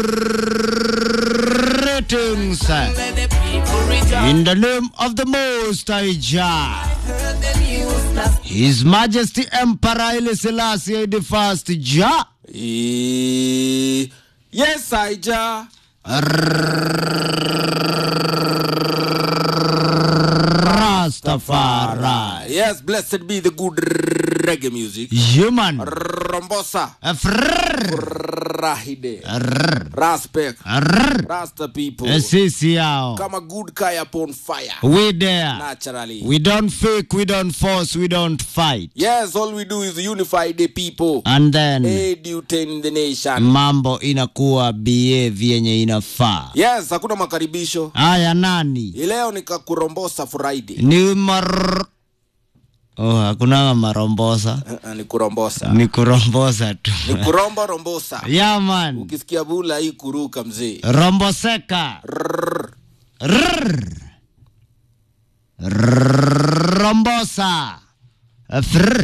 Greetings in the name of the Most High Jah, His Majesty Emperor Haile Selassie the First Jah. Eh, yes, Aija. Rastafari. Yes, blessed be the good reggae music. Human. Rombosa. Frrrr. Rahide. Rrrr. Raspek. Rrrr. Rasta people. Sisi yao. Kama good kaya upon fire. We there. Naturally. We don't fake, we don't force, we don't fight. yes, all we do is unify the people. And then Edutain the nation. mambo inakuwa behave yenye inafaa. Yes, hakuna makaribisho. Haya nani? Ileo nikakurombosa Friday. Ni mar Oh, hakuna marombosa. Uh, ni kurombosa. Ni kurombosa tu. Ni kurombo rombosa. Yeah man. Ukisikia bula hii kuruka mzee. Romboseka. Rrrr. Rrrr. Rombosa. Frrr.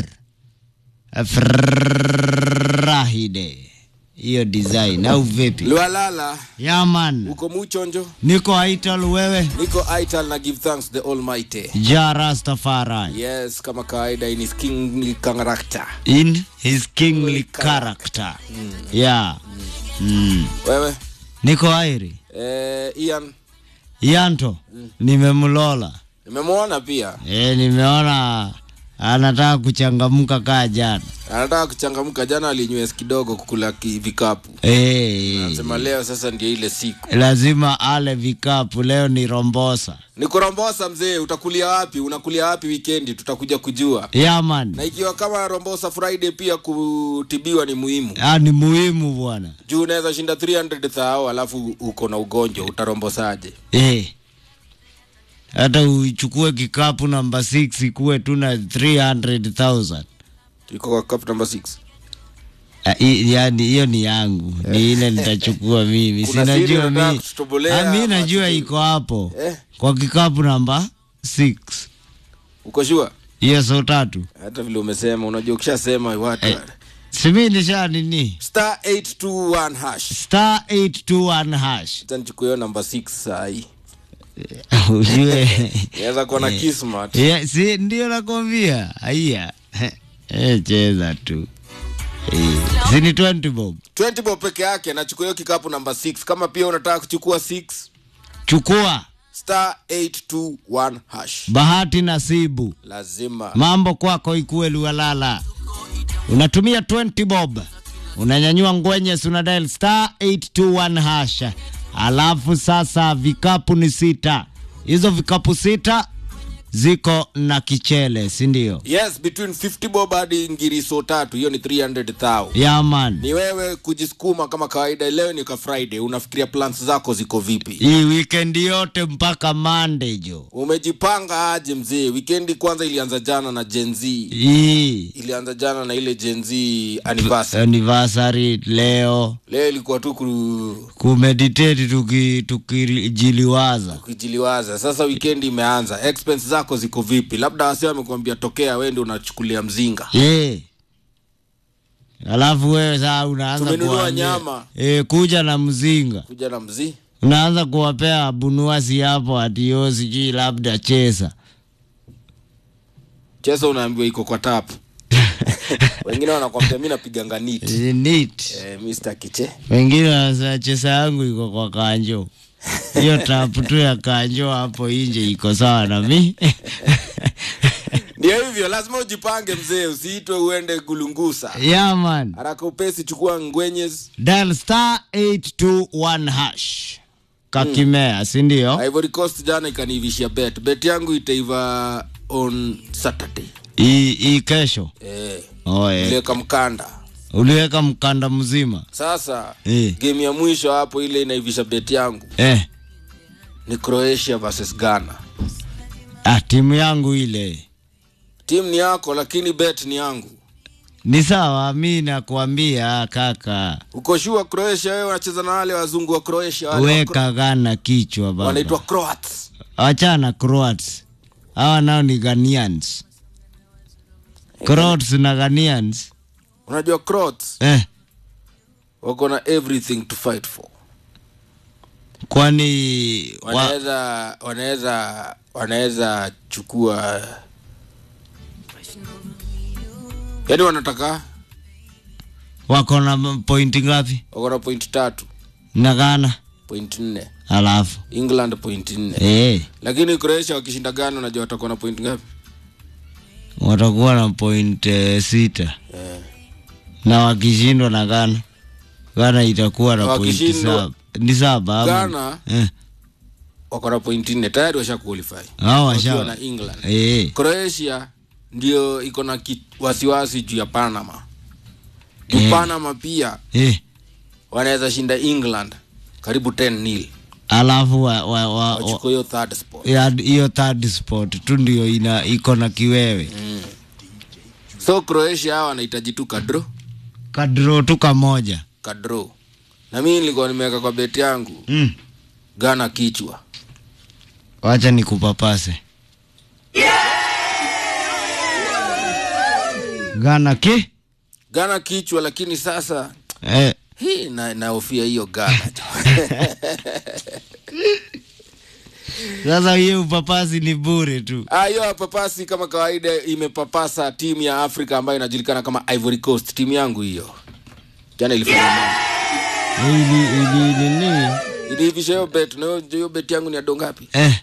Frrrahide. Hiyo design au vipi? Lualala, Yeah man. uko muchonjo? Niko Aital wewe. Niko Aital na give thanks the Almighty. Ja Rastafari. Yes, kama kawaida in his kingly character. In his kingly character. Yeah. Mm. Wewe Niko Airi. eh, Ian Yanto. Nimemlola. nimemwona pia E, nimeona anataka kuchangamka kaa jana. anataka kuchangamka. Jana alinywes kidogo kukula ki- vikapu, E, anasema leo sasa ndio ile siku. lazima ale vikapu. Leo ni rombosa. Ni kurombosa mzee, utakulia wapi? Unakulia wapi wikendi? Tutakuja kujua. Yaman. Na ikiwa kama Rombosa Friday pia kutibiwa ni muhimu, Ah, ni muhimu bwana. juu unaweza shinda 300 thao alafu uko na ugonjwa, utarombosaje? E. Hata uchukue kikapu namba 6 ikuwe tu na 300,000. Iko kwa cup number 6. Ah, i- yani hiyo ni yangu ni ile nitachukua mimi Kuna siri sinajua unataka mi kututobolea Ah, mi ama najua siri? iko hapo Eh, kwa kikapu namba 6 uko sure? hiyo so tatu Hata vile umesema, unajua ukishasema watu Eh. simi nisha nini star 821 hash. star 821 hash Acha nichukue hiyo number 6 saa hii. ujue Inaweza kuwa na kismat. yeah, si ndio nakwambia aiya eh, cheza tu eh, si ni 20 bob 20 bob peke yake nachukua hiyo kikapu number 6. Kama pia unataka kuchukua 6 chukua star 821 hash. bahati nasibu Lazima. mambo kwako ikuwe lualala unatumia 20 bob unanyanyua ngwenyes una dial star 821 hash alafu sasa vikapu ni sita hizo vikapu sita ziko na kichele si ndio Yes, between 50 bob hadi ngiriso tatu, hiyo ni 300 thou. yaman Ni wewe kujisukuma kama kawaida. Leo ni ka Friday, unafikiria plans zako ziko vipi? hii weekend yote mpaka Monday jo Umejipanga aje mzee? Weekendi kwanza ilianza jana na Gen Z, hii ilianza jana na ile Gen Z anniversary. anniversary leo Leo ilikuwa tu ku- kumeditate tuki- tukijiliwaza kujiliwaza. Sasa weekendi imeanza, expense zako ziko vipi? Labda wase wamekwambia tokea, wewe ndio unachukulia mzinga. Eh. Alafu wewe saa unaanza Tumenunua kuwaambia, nyama. eh, kuja na mzinga Kuja na mzii unaanza kuwapea bunuasi hapo atio sijui labda chesa chesa, unaambiwa iko kwa tap. Wengine wanakwambia mi napiganga nit Eh, neat. eh, Mr. Kiche wengine wanasema chesa yangu iko kwa kanjo hiyo tapu tu ya kanjo hapo inje iko sawa na mi ndio hivyo, lazima ujipange mzee, usiitwe uende gulungusa yaman haraka upesi. Chukua ngwenyes dial star 821 hash kakimea sindio Ivory Coast jana ikaniivishia bet. Bet yangu itaiva on Saturday. hii hii kesho Eh, oh, eh. niliweka mkanda. uliweka mkanda mzima Sasa eh. game ya mwisho hapo ile inaivisha bet yangu Eh. ni Croatia versus Ghana. Ah, timu yangu ile Timu ni yako lakini bet ni yangu. ni sawa, mi nakwambia kaka, Uko sure Croatia wewe unacheza na wale wazungu wa Croatia wale wa Cro- weka Ghana kichwa wanaitwa baba, Croats. wachana Croats, hawa nao ni Ghanaians. Croats na Ghanaians Unajua Croats eh, wako na everything to fight for. kwani wa, wanaweza wanaweza wanaweza chukua yaani wanataka wako na pointi ngapi wako na point tatu na Ghana point nne alafu england point nne eh, lakini croatia wakishinda gana unajua watakuwa na point ngapi watakuwa na point eh, sita eh. na wakishindwa na Ghana Ghana itakuwa na point Wakishindwa- saba ni saba ama ghana eh, wako na point nne tayari washa qualify hao wakiwa washa na england eh, croatia ndio iko na ki- wasiwasi juu ya panama juu Eh. panama pia eh, wanaweza shinda england karibu 10 nil alafu wa, wa, wa, wa, wachukua hiyo third spot ya- hiyo third spot tu ndio ina iko na kiwewe so croatia hawa wanahitaji tu kadro kadro tu kamoja kadro na mimi nilikuwa nimeweka kwa beti yangu mm. gana kichwa wacha nikupapase Ghana ki gana kichwa lakini sasa eh, hii na naofia hiyo gana sasa hiyo upapasi ni bure tu Ah, hiyo papasi kama kawaida imepapasa timu ya afrika ambayo inajulikana kama ivory coast timu yangu hiyo jana ilifanya mambo ili ili nini iliivisha hiyo bet na hiyo- hiyo bet yangu ni ya dongapi eh,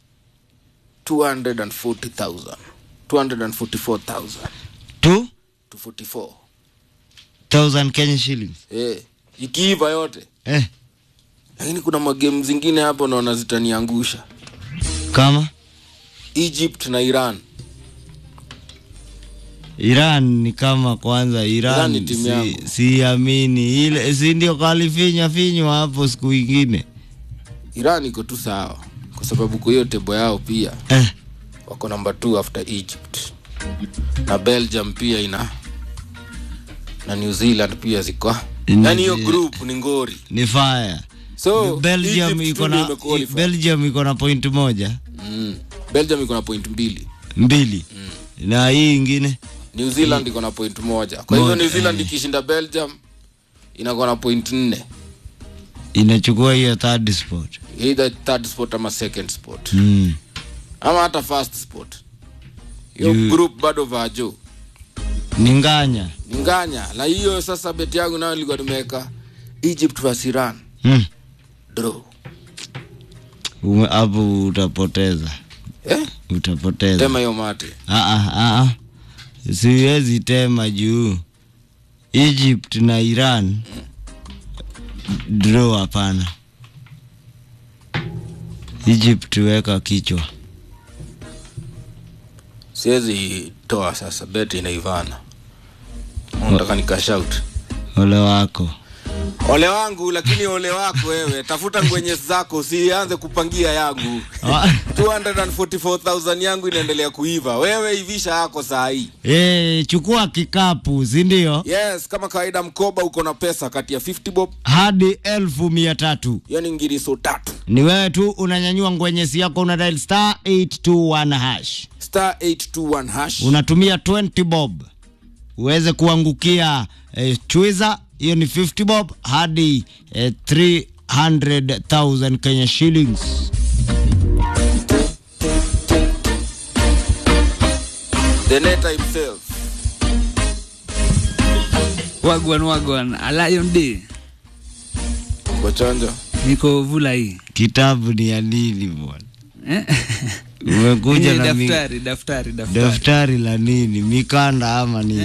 240000 244000 tu to 44 thousand Kenya shillings eh ikiiva yote eh, lakini kuna magemu zingine hapo naona zitaniangusha kama egypt na iran Iran ni kama kwanza Iran Iran, ni timu yangu. si, siamini ile si ndio kalifinya finywa hapo siku ingine iran iko tu sawa kwa sababu kwa hiyo tebo yao pia eh, wako namba 2 after egypt na belgium pia ina na new zealand pia ziko Ni- yaani hiyo group ni ngori ni fire so Belgium Egypt iko tu ndio na imequalify. Belgium iko na point moja mm. belgium iko na point mbili mbili na hii ingine new zealand iko na point moja kwa hivyo Moja, new zealand eh. ikishinda belgium inakuwa na point nne inachukua hiyo third spot either third spot ama second spot mm. ama hata first spot hiyo Juu- group bado vajo ni nganya ni nganya na hiyo sasa beti yangu nayo nilikuwa nimeweka egypt vs iran mm. draw Ume- hapo utapoteza eh? utapoteza tema hiyo mate Ah, ah, ah, ah. siwezi tema juu Egypt na Iran draw hapana Egypt weka kichwa siwezi toa sasa beti inaivana nataka nikashout ole wako ole wangu lakini ole wako wewe tafuta ngwenye zako usianze kupangia yangu Ah, 244000 yangu inaendelea kuiva wewe ivisha yako saa hii eh, chukua kikapu si ndio yes kama kawaida mkoba uko na pesa kati ya 50 bob hadi elfu mia tatu yani ngiriso tatu ni wewe tu unanyanyua ngwenyesi yako una dial star 821 hash star 821 hash unatumia 20 bob uweze kuangukia eh, chwiza hiyo ni 50 bob hadi eh, 300000 kenya shillings the neta himself wagwan wagwan alion d kwa chonjo niko vula hii kitabu ni ya nini bwana Eh? umekuja Hii na mi, daftari daftari daftari daftari la nini mikanda ama nini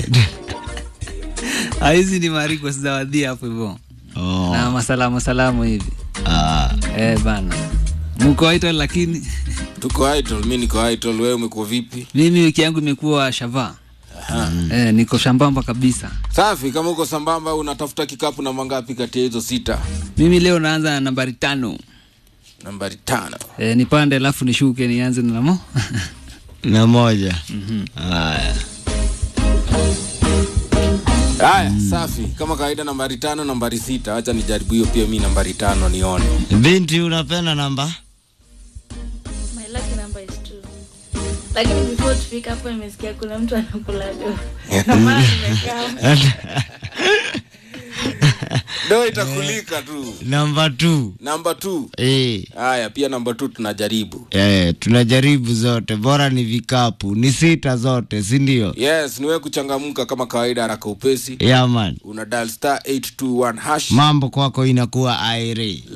Ah, hizi ni mariko sizawadhia hapo hivyo oh, na masalamu salamu hivi ah, eh, bana mko waitwa lakini tuko idol mi niko idol wewe umekuwa vipi mimi wiki yangu imekuwa shava eh, niko shambamba kabisa safi kama uko sambamba unatafuta kikapu na mangapi kati ya hizo sita mimi leo naanza na nambari tano nambari tano eh, nipande alafu nishuke nianze na namo na moja haya haya safi kama kawaida nambari tano nambari sita wacha nijaribu hiyo pia mi nambari tano nione binti unapenda namba My lucky number is two. Lakini before tufika hapo nimesikia kuna mtu anakula do. Ndio maana nimekaa. ndo itakulika tu namba 2 namba t eh. haya pia namba t tunajaribu Eh, tunajaribu zote, bora ni vikapu, ni sita zote, si ndio? yes niwe kuchangamka kama kawaida haraka upesi Yeah, man. una dial star 821 hash Mambo kwako inakuwa aire.